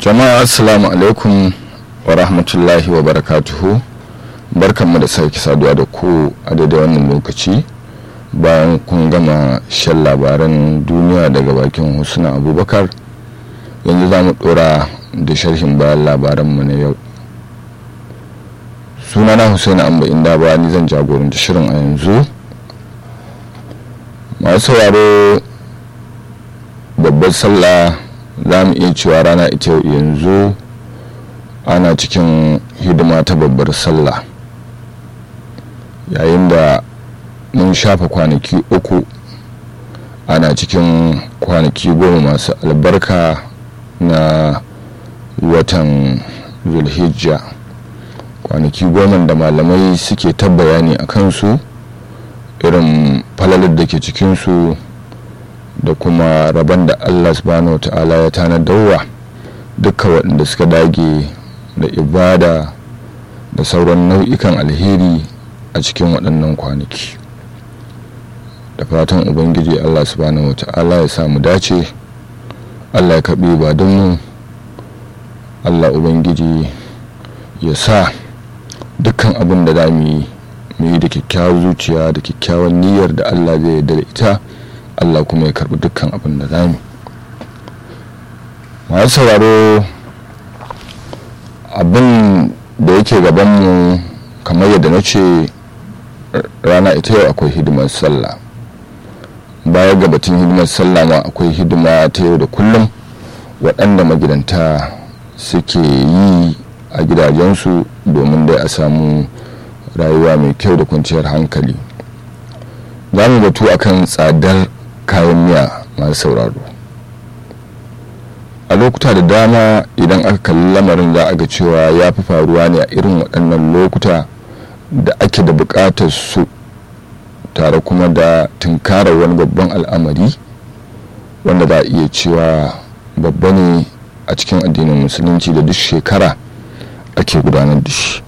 jama'a assalamu alaikum wa rahmatullahi wa barakatuhu barkanmu da sake saduwa da ku a daidai wannan lokaci bayan kun gama shan labaran duniya daga bakin husna abubakar yanzu za mu dora da sharhin bayan labaranmu na yau sunana husaini amba inda ba ni zan jagoranta shirin a yanzu masu sauraro babbar sallah za mu iya cewa rana ita yau yanzu ana cikin hidima ta babbar sallah yayin da mun shafa kwanaki uku ana cikin kwanaki goma masu albarka na watan zulhijja kwanaki goma da malamai suke ta bayani a kansu irin falalar da ke cikinsu da kuma rabon da allah subhanahu wa ta'ala ya tanadarwa duka waɗanda suka dage da ibada da sauran nau'ikan alheri a cikin waɗannan kwanaki da fatan ubangiji allah subhanahu wa ta'ala ya samu dace allah ya kaɓe ba don mu allah ubangiji ya sa dukkan abin da za mu yi mu yi da kyakkyawar zuciya da kyakkyawan niyyar da allah zai yarda da ita allah kuma ya karbi dukkan abin da za mu masu sauraro abin da yake gabanmu kamar yadda na ce rana ita yau akwai hidimar sallah baya ga batun hidimar sallah ma akwai hidima ta yau da kullum waɗanda magidanta suke yi a gidajensu domin dai a samu rayuwa mai kyau da kwanciyar hankali za mu batu akan tsadar kayan miya masu sauraro a lokuta da dama idan aka kalli lamarin za a ga cewa ya fi faruwa ne a irin waɗannan lokuta da ake da buƙatar su tare kuma da tunkarar wani babban al'amari wanda za a iya cewa babba ne a cikin addinin musulunci da duk shekara ake gudanar da shi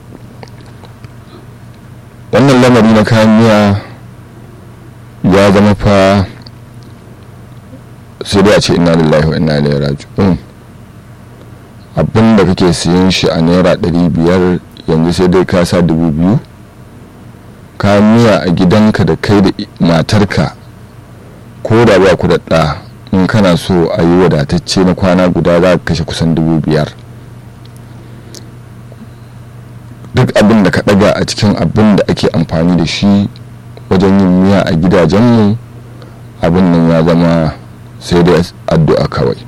wannan lamari na kayan miya ya zama fa sai dai a ce ina lillahi wa ina ilaihi raji'un abin da kake siyan shi a naira ɗari biyar yanzu sai dai ka sa dubu biyu ka miya a gidanka da kai da matarka ko da ba ku da ɗa in kana so a yi wadatacce na kwana guda za ka kashe kusan dubu biyar duk abin da ka ɗaga a cikin abin da ake amfani da shi wajen yin miya a gidajenmu abin nan ya zama sai dai addu'a kawai